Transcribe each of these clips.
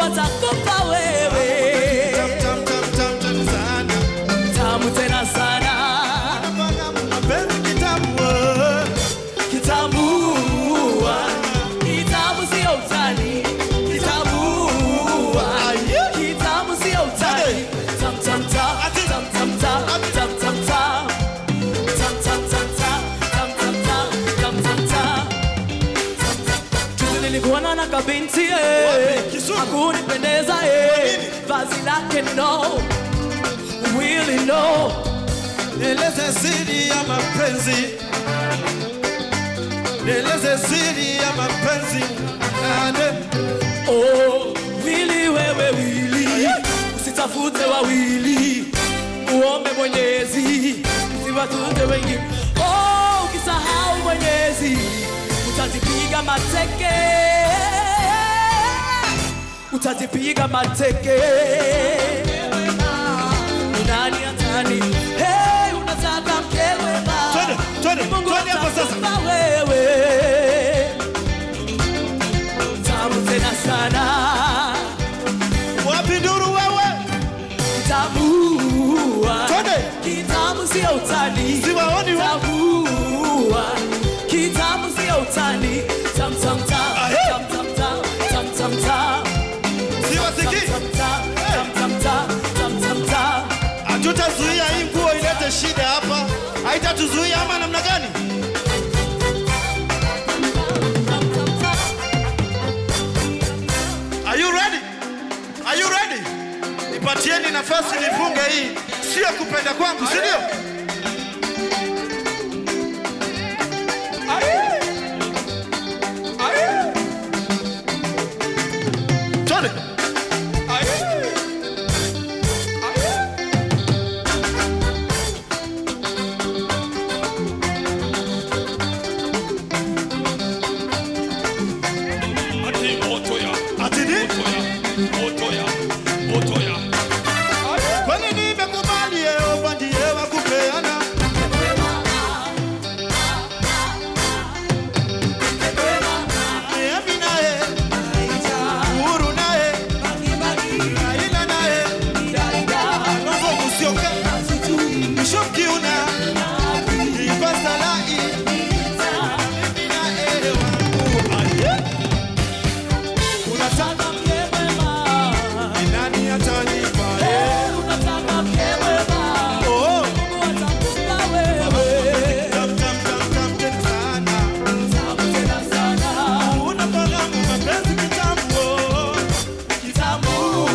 atakupa wewe Tam, tam, tam, tam, tam sana. tamu tena sana Mpaka mapenzi kitamu, oh. kitamu kitamu sio utani kitamu kitamu sio utani tam tam tam tam tam tam tam tam tam tam tam tam tam tam tam tam tam tam Juzi nilikuona na kabinti eh, Kisumu? hakunipendeza eh, vazi lake no really no Nieleze siri ya mapenzi, nieleze siri ya mapenzi nane. Oh, wili wewe wili, usitafute wawili, uombe Mwenyezi, usiwatute wengi. Oh, ukisahau Mwenyezi, utajipiga mateke, utajipiga mateke. Ni nani atani? Hey, unataka mke mwema, Twende, twende, Ni Mungu twende hapo sasa. atakupa wewe tamu tena sana Wapi nduru wewe? tambua Twende. kitamu sio utani Siwaoni wa- tambua kitamu sio utani tam tam tam Ahe. tam tam tam tam tam tam Siwasikii. tam tam tam tam tam tam tam tam Hatutazuia hii nguo ilete shida hapa, haitatuzuia ama namna gani? Are you ready? Are you ready? Nipatieni nafasi nifunge hii, sio kupenda kwangu, si ndio? Twende. Ati moto ya, Ati ni? moto ya, moto ya, moto ya. Kwani nimekubali Yehova ndiye wa kupeana. Niambi naye, Uhuru naye, Raila naye, Kalonzo Musyoka, Bishop Kiuna, Ipasa Lai, Niambi naye wangu. Aye. Unataka mke mwema ni nani atanipa? Eh, unataka mke mwema oh. Mungu atakupa wewe Tam, tam, tam, tam, tam sana. tamu tena sana Unafahamu mapenzi kitambo. Kitamu,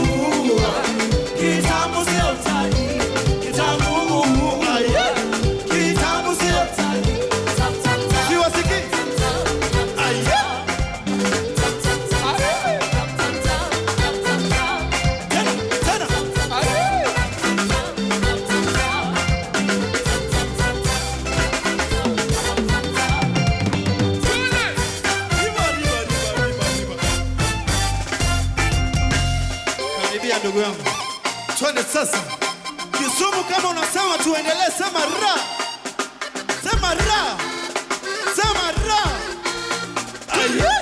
kitamu sio utani. Kitamu, Aye. kitamu sio utani. Tam, tam, tam, Siwasikii. tam, tam, Aye. tam, tam, tam, tam, tam, tam, tam, tam. Tena, tena. Riba, riba, riba, riba, riba. Karibia ndugu yangu, twende sasa. Kisumu, kama unasema tuendelee, sema ra, sema ra, sema ra. Aye.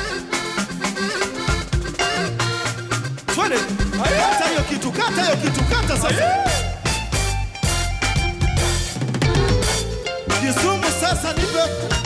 Twende, kata hiyo kitu, kata hiyo kitu, kata sasa. Kisumu sasa nipe